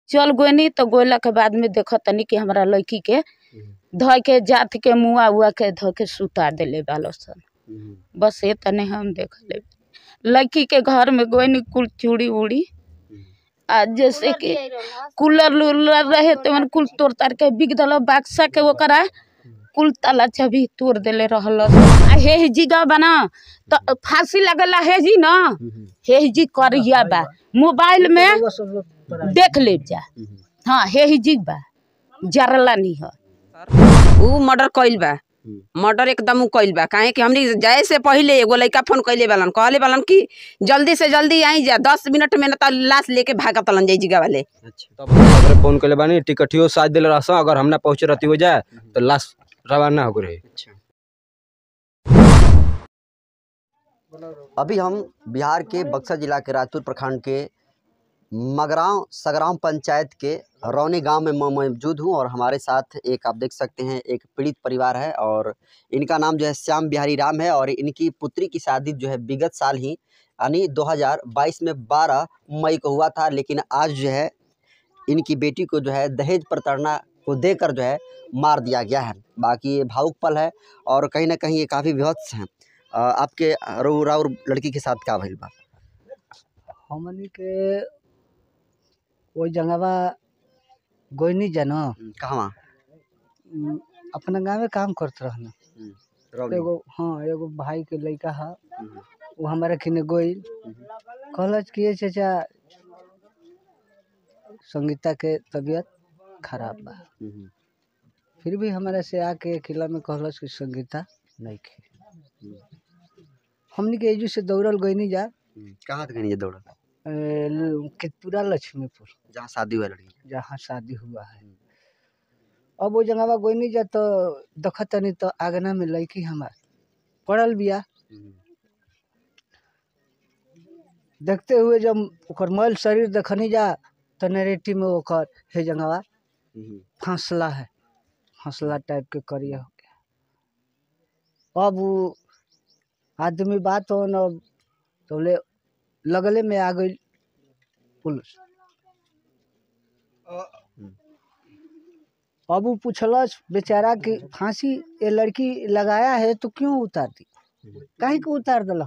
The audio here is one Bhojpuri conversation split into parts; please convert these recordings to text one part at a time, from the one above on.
चल गोनी तो गोला के बाद में देखत तनी कि हमरा लड़की के ध के जात के मुआ उआ के ध के सुता देले बालो सन बस ये तने हम देख ले लड़की के घर में गोनी कुल चूड़ी उड़ी आ जैसे कि कूलर उलर रहे तो मन कुल तोड़ तार के बिक दल बक्सा के ओकरा कुल ताला चाबी तोड़ देले रहल आ हे जी गा बना तो फांसी लगला हे जी ना हे जी करिया बा मोबाइल में देख ले जा हाँ हे जी बा जरला नहीं है ऊ मर्डर कइल बा मर्डर एकदम ऊ कइल बा काहे कि हमनी जाए से पहिले एगो लइका फोन कइले बालन कहले बालन कि जल्दी से जल्दी आई जा दस मिनट में न त लाश लेके भागत लन जाई जिगा वाले अच्छा तब हम ओकरे फोन कइले बानी टिकटियो साथ देले रहस अगर हम ना पहुंचे रहती हो जाए तो लाश रवाना हो रही अभी हम बिहार के बक्सर जिला के राजपुर प्रखंड के मगरांव सगरांव पंचायत के रौनी गांव में मैं मौजूद हूं और हमारे साथ एक आप देख सकते हैं एक पीड़ित परिवार है और इनका नाम जो है श्याम बिहारी राम है और इनकी पुत्री की शादी जो है विगत साल ही यानी 2022 में 12 मई को हुआ था लेकिन आज जो है इनकी बेटी को जो है दहेज प्रताड़ना को देकर जो है मार दिया गया है बाकी ये भावुक पल है और कहीं ना कहीं ये काफ़ी विभत्स हैं अ, आपके रउरा और लड़की के साथ का भइल बा हमनी के ओइ जगहवा गोइनी जानो कहवा उम, अपना गाँव में काम करत रहना एगो हाँ एगो भाई के लड़का है वो हमारा किने गोइल कहलस कि ये चाचा संगीता के तबीयत खराब बा फिर भी हमारा से आके किला में कहलस कि संगीता नहीं खे हमनी के एजू से दौड़ल गईनी जा कहाँ तक ये दौड़ा ए, ल- कितपुरा लक्ष्मीपुर जहाँ शादी हुआ लड़की जहाँ शादी हुआ है अब वो जगह गोइनी जा तो देखत तनी तो आगना में लड़की हमार पड़ल बिया देखते हुए जब ओकर मैल शरीर देखनी जा तो नरेटी में ओकर हे जगहवा फांसला है फांसला टाइप के करिया हो गया अब वो आदमी बात हो न तो बोले लगले में आ गई पुलिस अब वो पूछलस बेचारा कि फांसी ये लड़की लगाया है तो क्यों उतार दी काहे को उतार दिल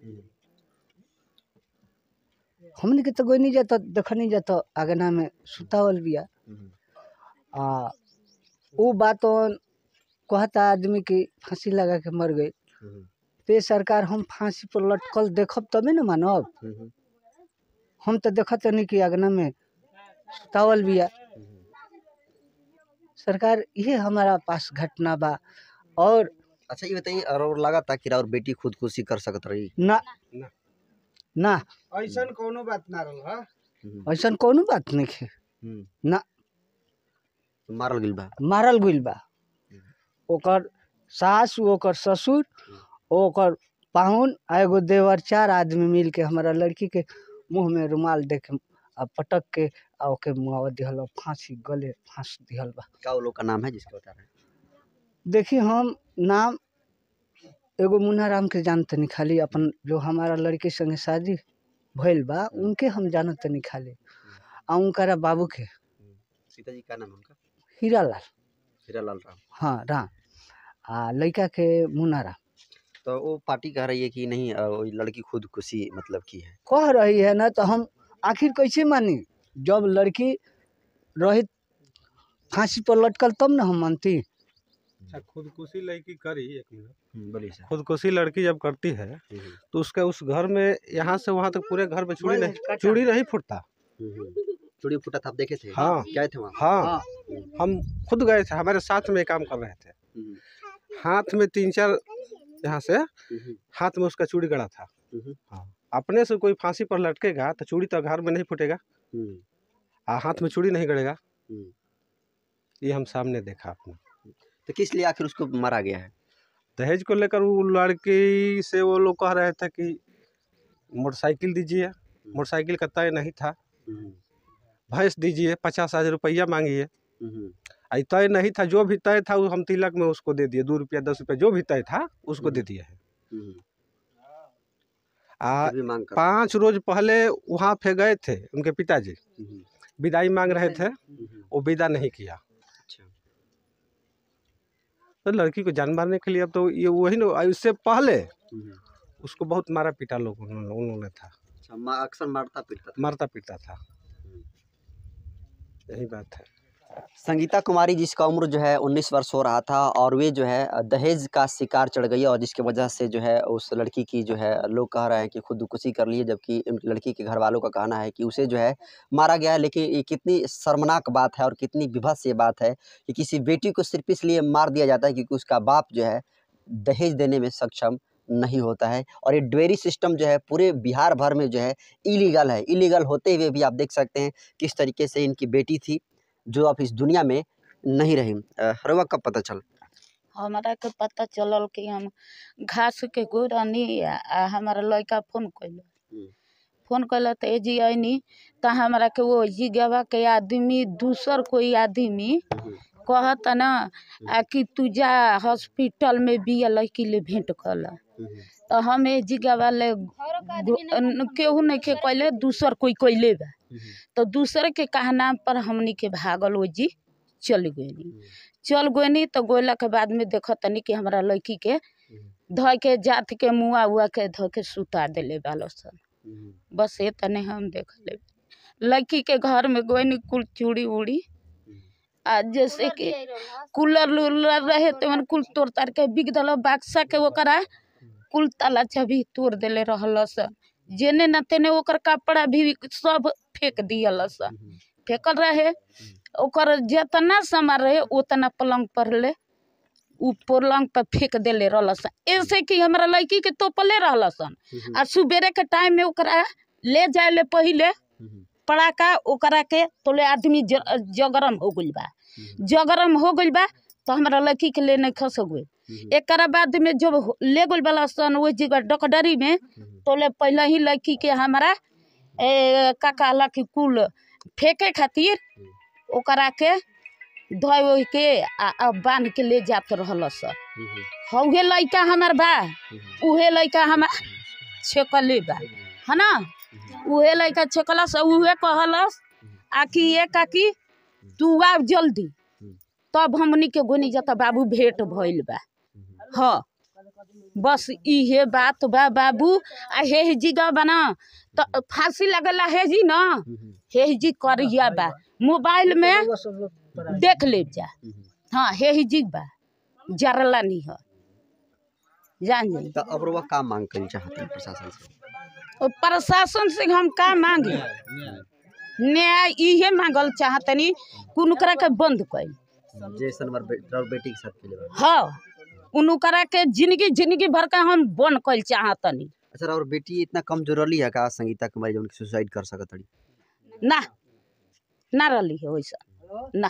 हमने के तो कोई नहीं जाता देखनी जाता आगना में सुतावल बिया आ वो बात कहता आदमी की फांसी लगा के मर गई ते सरकार हम फांसी पर लटकल देखब तबे न मानब हम तो देखत नहीं कि अगना में सुतावल बिया सरकार ये हमारा पास घटना बा और अच्छा ये बताइए और लगा था कि और बेटी खुदकुशी कर सकत रही ना ना। ना ऐसा कोनो बात ना रहल हा ऐसा कोनो बात नहीं है ना। मारल गिल बा मारल गइल बा ओकर सास ओकर ससुर ओकर पाहुन आ एगो देवर चार आदमी मिल के हमारा लड़की के मुंह में रुमाल दे के आ पटक के आ ओके मुआवा दिहल बा, फांसी गले फांस दिहल बा क्या वो लोग का नाम है जिसके बता रहे हैं देखिए हम नाम एगो मुन्ना राम के जानते नहीं खाली अपन जो हमारा लड़के संगे शादी भइल बा उनके हम जानत तनी खाली आ उनकरा बाबू के सीता जी का नाम है उनका हीरा लाल हीरालाल राम हाँ राम आ लड़का के मुन्ना राम तो वो पार्टी कह रही है कि नहीं अ, वो लड़की खुदकुशी मतलब की है कह रही है ना तो हम आखिर कैसे मानी जब लड़की रही फांसी पर लटकल तब ना हम मानती अच्छा खुदकुशी लड़की करी एक मिनट बोलिए सर खुदकुशी लड़की जब करती है तो उसका उस घर में यहाँ से वहाँ तक पूरे घर में चूड़ी नहीं चूड़ी नहीं फूटता चूड़ी फूटा था आप देखे थे हाँ। क्या थे वहाँ हाँ हम खुद गए थे हमारे साथ में काम कर रहे थे हम्म, हाथ में तीन चार यहाँ से हम्म, हाथ में उसका चूड़ी गड़ा था हम्म, हाँ अपने से कोई फांसी पर लटकेगा तो चूड़ी तो घर में नहीं फूटेगा हम्म, आ हाथ में चूड़ी नहीं गड़ेगा हम्म। ये हम सामने देखा अपने तो किस लिए आखिर उसको मारा गया है दहेज को लेकर वो लड़की से वो लोग कह रहे थे कि मोटरसाइकिल दीजिए मोटरसाइकिल का तय नहीं था हम्म, भैंस दीजिए पचास हजार रुपया मांगिए हम्म, आई तय नहीं था जो भी तय था वो हम तिलक में उसको दे दिए दो रुपया दस रुपया जो भी तय था उसको दे दिए हैं हम्म, आ फिर भी मांग कर पाँच रोज पहले वहाँ पे गए थे उनके पिताजी हम्म, विदाई मांग रहे थे वो विदा नहीं किया अच्छा तो लड़की को जान मारने के लिए अब तो ये वही ना इससे पहले उसको बहुत मारा पीटा लोग उन्होंने उन्होंने था अच्छा मा- अक्सर मारता पीटता था मारता पीटा था यही बात है संगीता कुमारी जिसका उम्र जो है उन्नीस वर्ष हो रहा था और वे जो है दहेज का शिकार चढ़ गई और जिसकी वजह से जो है उस लड़की की जो है लोग कह रहे हैं कि खुदकुशी कर ली है जबकि उन लड़की के घर वालों का कहना है कि उसे जो है मारा गया है लेकिन ये कितनी शर्मनाक बात है और कितनी विभत्स ये बात है कि किसी बेटी को सिर्फ इसलिए मार दिया जाता है क्योंकि उसका बाप जो है दहेज देने में सक्षम नहीं होता है और ये डेयरी सिस्टम जो है पूरे बिहार भर में जो है इलीगल है इलीगल होते हुए भी आप देख सकते हैं किस तरीके से इनकी बेटी थी जो अब इस दुनिया में नहीं रही अ, रउआ कब पता चल हमारा के पता चलल कि हम घास के गोरनी आ आ हमारा लड़का फोन कैल हम्म। फोन कैल तो एजी अनी तो हमारा के वो जिगवा के आदमी दूसर कोई आदमी कहत न आ कि तू जा हॉस्पिटल में बिया लड़की ले भेंट कल तो हम ए जिगवा ले गो- न- केहू नहीं के कैले दूसर कोई कैले बा तो दूसरे के कहा नाम पर हमनी के भागल वो जी चल गई चल गई तो गोला के बाद में देख तनी कि हमारा लड़की के ध के जात के मुआ उआ के ध के सुता दिले बालो सन बस ये तने हम देख ले लड़की के घर में गोनी कुल चूड़ी उड़ी आ जैसे कि कूलर उलर रहे तो मन कुल तोड़ तार के बिक दिल बाक्सा के ओकरा कुल ताला चाबी तोड़ दिले रहल सन जेने न तेने ओकर कपड़ा भी सब फेंक दियल सन फेंकल रहे ओकर जितना सामान रहे उतना पलंग पर ले उ पलंग पर फेंक देले रहल सन ऐसे कि हमरा लड़की के तोपले रहल सन आ सुबेरे के टाइम में ओकरा ले जाए ले पहिले पड़ाका ओकरा के तोले आदमी ज- जगरम हो गइल बा जगरम हो गइल बा तो हमरा लड़की के ले नहीं खस गइल एकरा बाद में जब हो- ले गइल वाला सन वो जगह डकडरी में तोले पहले ही लड़की के हमारा ए, का कहला कि कुल फेंके खातिर ओकरा के धोए ओए के आ, आ बांध के ले जात रहल सन हौहे लड़का हमार बा उहे लड़का हमार छेकले बा है ना उहे लड़का छेकलस उहे कहलस आ कि ये काकी तू आ जल्दी तब हमनी के गोनी जाता बाबू भेंट भइल बा हाँ बस इहे बात बा बाबू आ हे जी गा बना तो फांसी लगला हे जी ना हे जी करिया बा मोबाइल में देख ले जा हाँ हे जी बा जरला नहीं है जान जाई तो अब रउआ का मांग करी चाहते हैं प्रशासन से और प्रशासन से हम का मांगे न्याय इहे मांगल चाहतनी कुनकरा के बंद कइल जैसन हमार बे, और बेटी के साथ के लिए हाँ उनकरा के जिंदगी जिंदगी भर का हम बंद कइल चाहतनी अच्छा और बेटी इतना कमजोरली है का संगीता कुमारी जो सुसाइड कर सकत हड़ी ना ना रही है वैसा ना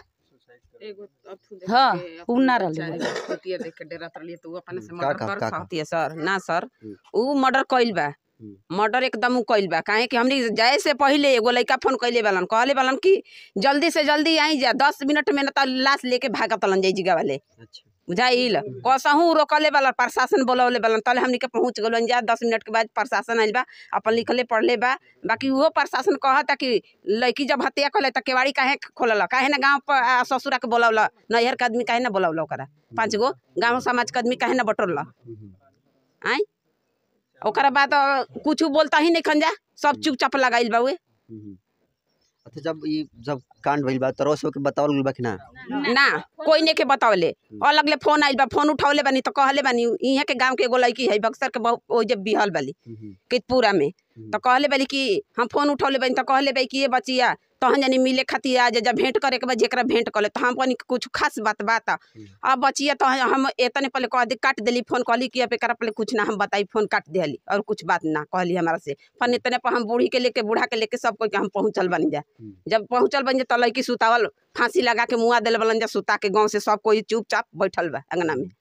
हाँ उ ना रही है देख के डरत रहलिए तो उ अपने से का- मर्डर का- कर का- का? सकती है सर ना सर हम्म। उ मर्डर कइल बा हम्म। मर्डर एकदम उ कइल बा काहे कि हमनी जाए से पहिले एगो लइका फोन कइले बालन कहले बालन कि जल्दी से जल्दी आई जा दस मिनट में न त लाश लेके भागतलन जाई जिगा वाले अच्छा बुझाइल कसहूँ रोकले वाला प्रशासन बोलौले वाला तले हमनी के पहुँच गलन जा दस मिनट के बाद प्रशासन आइल बा अपन लिखले पढ़ले बा बाकी उहो प्रशासन कहता कि लड़की जब हत्या कले त केवाड़ी काहे खोलल काहे ना गाँव पर आ, ससुरा के बोलौला नैहर के आदमी काहे ना बोलौला ओकरा पाँच गो गाँव समाज के आदमी काहे ना बटोरला आई ओकरा बाद कुछ बोलता ही नहीं खंजा सब चुपचाप लगाइल बा उहे अच्छा जब ये जब कांड भइल बा तरो से ओके बतावल गइल बा कि ना ना कोई नहीं के बतावले अलग ले फोन आइल बा फोन उठावले बानी तो कहले बानी इहाँ के गांव के एगो लड़की है बक्सर के बहु ओ जब बिहल बाली कितपुरा में तो कहले बाली कि हम फोन उठौले बानी तो कहले बाई कि ये बचिया तहन जानी मिले खातिर आ जा जब भेंट करे के बाद जेकरा भेंट कले तो हम कहनी कि कुछ खास बात बात अब बचिया तो हम एतने पहले कह दे काट देली फोन कहली कि अब एकरा पहले कुछ ना हम बताई फोन काट देली और कुछ बात ना कहली हमारा से फोन इतने पर हम बूढ़ी के लेके बूढ़ा के लेके सब कोई के हम पहुँचल बनी जा जब पहुँचल बन जा तो लड़की सुतावल फांसी लगा के मुआ दिल बलन जा सुता के गाँव से सब कोई चुपचाप बैठल बा अंगना में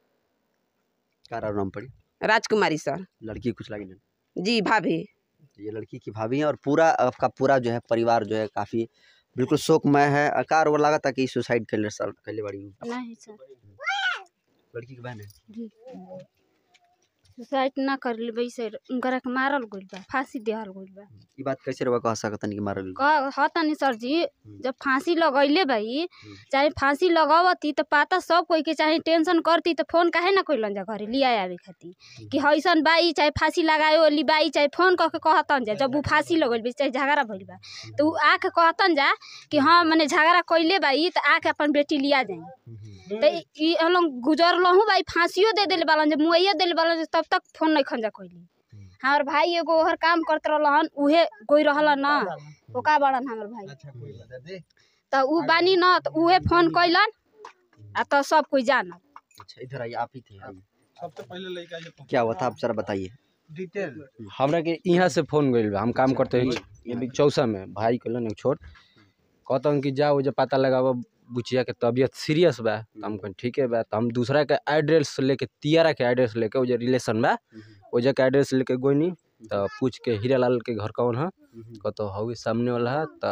का नाम पड़ी राजकुमारी सर लड़की कुछ लगी नहीं जी भाभी ये लड़की की भाभी है और पूरा आपका पूरा जो है परिवार जो है काफी बिल्कुल शोकमय है अकार वो लगा था कि सुसाइड कर ले सर कर ले बड़ी नहीं सर लड़की की बहन है सुसाइड ना कर लेबै से उनकरा के मारल गइल बा फांसी देहल गइल बा ई बात कैसे रवा कह सकतन कि मारल गइल? कह हतनी सर जी जब फांसी लगैले भाई चाहे फांसी लगावती तो पता सब कोई के चाहे टेंशन करती तो फोन काहे ना कोइलन जा घरे लिया आवे खातिर कि हईसन बाई चाहे फांसी लगाए वाली बाई चाहे फोन कह के कहतन जा जब उ फांसी लगल बा चाहे झगड़ा भइल बा तो उ आके कहतन जा कि हाँ मने झगड़ा कइले बाई तो आके अपन बेटी लिया जाई तो ई हम लोग गुजरलहु भाई फांसियो दे देले बालन जब मुआइया देले बालन तब तक फोन नहीं खंजा कइली हमार भाई एगो ओहर काम करत रहलन उहे कोई रहलन ना ओका बड़न हमर भाई तो उ बानी न तो उहे फोन कैलन आ तो सब कोई जानल अच्छा इधर आइए आप ही थे आइए। सबसे पहले लड़का ये क्या हुआ था आप जरा बताइए हमरा के यहाँ से फोन गइल बा हम काम करते हैं ये भी चौसा में भाई कहलन एक छोट कहतन कि जाओ जे पता लगाव बुचिया के तबीयत सीरियस बा तो हम कहन ठीक है बा तो हम दूसरा के एड्रेस लेके तियारा के एड्रेस लेके वो जे रिलेशन बा वो जे के एड्रेस लेके गोइनी तो पूछ के हीरालाल के घर कौन है कहतो हवे सामने वाला है तो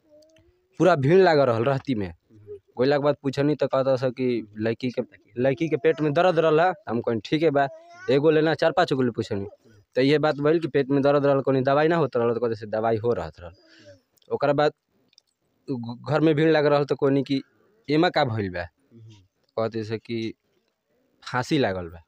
पूरा भीड़ लागल रहल रहती में गोइला के बाद पूछनी तो कहता सर कि लड़की के लड़की के पेट में दर्द रहल है हम कहनी ठीक है बा एगो लेना चार पाँच गो ले पूछनी तो ये बात भइल कि पेट में दर्द रहल कोनो दवाई ना होत रहल तो कहते से दवाई हो रहत रहल ओकरा बाद उ घर में भीड़ लग रहल तो कहनी कि एमा का भइल बा कहते से कि फांसी लागल बा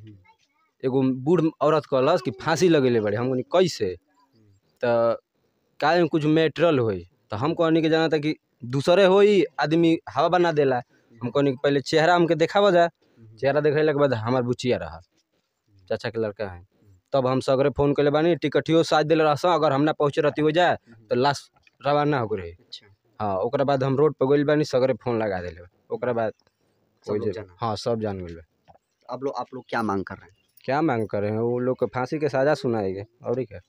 एगो बूढ़ औरत कहलस कि फांसी लगेले बड़े हम कहनी कैसे तो काहे में कुछ मेटेरियल होई तो हम कहनी कि जाना था कि दूसरे होई आदमी हवा बना देला हम कहनी कि पहले चेहरा हमके देखावा जा चेहरा देखैला के बाद हमार बुचिया रहा चाचा के लड़का है तब हम सगरे फोन कैले बानी टिकटियो साथ दिले रहस अगर हम ना पहुँचे रहती हो जाए तो लाश रवाना हो रही अच्छा हाँ ओकरा बाद हम रोड पर गइल बानी सगरे फोन लगा देले ओकरा बाद सब ओइ लोग जे- जाना। हाँ सब जान गइल बा आप लोग आप लोग क्या मांग कर रहे हैं क्या मांग कर रहे हैं वो लोग को फांसी के सजा सुनाएंगे और क्या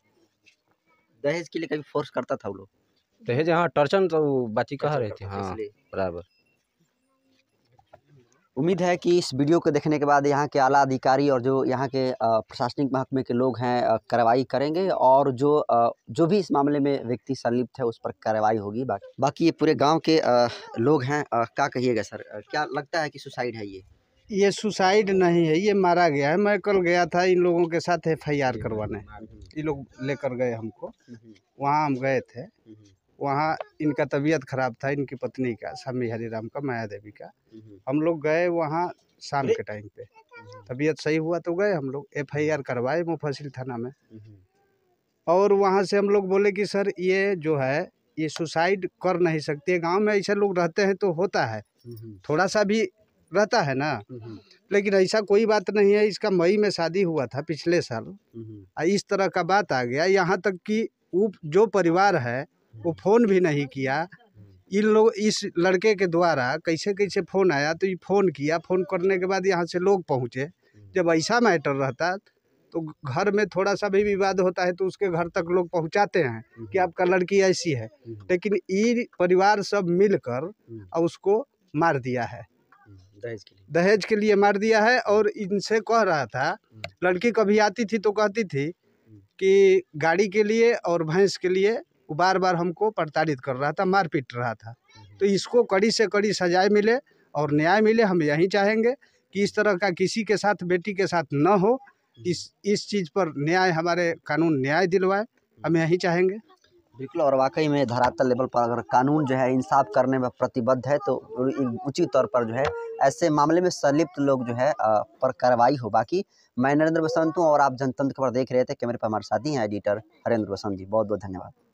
दहेज के लिए कभी फोर्स करता था वो लोग दहेज हाँ टर्चन तो वो बाची कह रही थी करता था हाँ इसलिए। बराबर उम्मीद है कि इस वीडियो को देखने के बाद यहाँ के आला अधिकारी और जो यहाँ के अ, प्रशासनिक महकमे के लोग हैं अ, कार्रवाई करेंगे और जो अ, जो भी इस मामले में व्यक्ति संलिप्त है उस पर कार्रवाई होगी बाकी बाकी ये पूरे गांव के अ, लोग हैं अ, क्या कहिएगा सर अ, क्या लगता है कि सुसाइड है ये ये सुसाइड नहीं है ये मारा गया है मैं कल गया था इन लोगों के साथ एफ आई आर करवाने ये लोग लेकर गए हमको वहाँ हम गए थे वहाँ इनका तबीयत खराब था इनकी पत्नी का स्वामी हरिराम का माया देवी का हम लोग गए वहाँ शाम के टाइम पे तबीयत सही हुआ तो गए हम लोग एफ आई आर करवाए मुफसिल थाना में और वहाँ से हम लोग बोले कि सर ये जो है ये सुसाइड कर नहीं सकते गांव में ऐसे लोग रहते हैं तो होता है थोड़ा सा भी रहता है ना लेकिन ऐसा कोई बात नहीं है इसका मई में शादी हुआ था पिछले साल आ इस तरह का बात आ गया यहाँ तक कि वो जो परिवार है वो फ़ोन भी नहीं किया इन लोग इस लड़के के द्वारा कैसे कैसे फ़ोन आया तो ये फ़ोन किया फ़ोन करने के बाद यहाँ से लोग पहुँचे जब ऐसा मैटर रहता तो घर में थोड़ा सा भी विवाद होता है तो उसके घर तक लोग पहुँचाते हैं कि आपका लड़की ऐसी है लेकिन ये परिवार सब मिलकर और उसको मार दिया है दहेज के लिए दहेज के लिए मार दिया है और इनसे कह रहा था लड़की कभी आती थी तो कहती थी कि गाड़ी के लिए और भैंस के लिए वो बार बार हमको प्रताड़ित कर रहा था मार पीट रहा था तो इसको कड़ी से कड़ी सजाए मिले और न्याय मिले हम यही चाहेंगे कि इस तरह का किसी के साथ बेटी के साथ न हो इस इस चीज़ पर न्याय हमारे कानून न्याय दिलवाए हम यही चाहेंगे बिल्कुल और वाकई में धरातल लेवल पर अगर कानून जो है इंसाफ करने में प्रतिबद्ध है तो उचित तौर पर जो है ऐसे मामले में संलिप्त लोग जो है अ, पर कार्रवाई हो बाकी मैं नरेंद्र बसंत हूँ और आप जनतंत्र खबर देख रहे थे कैमरे पर हमारे साथी हैं एडिटर हरेंद्र बसंत जी बहुत बहुत धन्यवाद